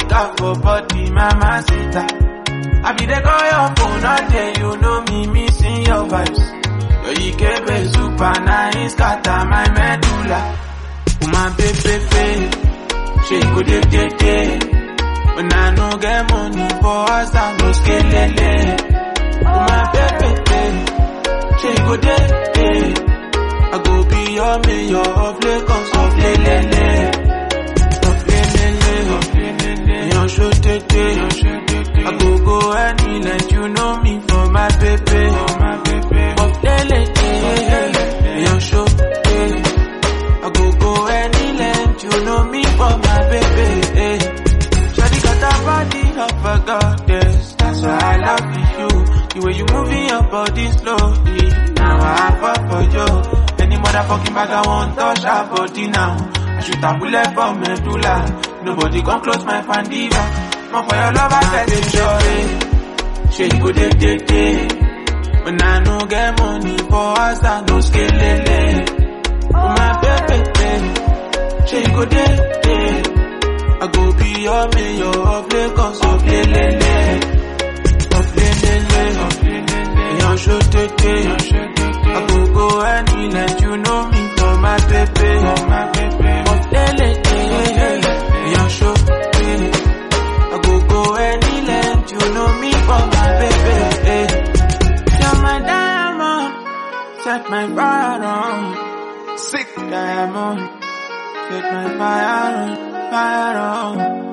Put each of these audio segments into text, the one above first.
take out for body, mama sita. I be the call your phone all day, you know me missing your vibes. Your Ikebe super nice, scatter my medulla. Woman, baby, she go dey dey dey. When I no get money for us, I no skelele. Woman, baby, she go dey dey. I go be your mayor of Lagos, of Lelele. Of Lelele, of Lelele. Yan show tete. I go go any let you know me for my baby. For my baby. Of Lelele. Yan show I go go any length, you know me for my baby. Shawty got a body of a goddess, that's why I love you. The way you moving your body slowly, now I fall for you. Any motherfucking bag I want touch her body now. I shoot a bullet for medulla. Nobody come close my pandiva. More for your love, I get it sure. She go day day day. When I no get money for us, I no scale Oh my baby, she go day day. I go be your mayor of Lagos, of Lelele, of Lelele, of Lelele. Yan show tete, I go go any let you know me for my baby, for my baby. Of Lelele, yan show I go go any let you know me for my baby. You're my diamond, set my fire on, sick diamond, set my fire on, fire on.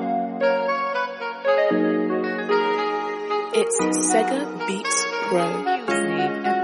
It's Sega Beats Pro. Music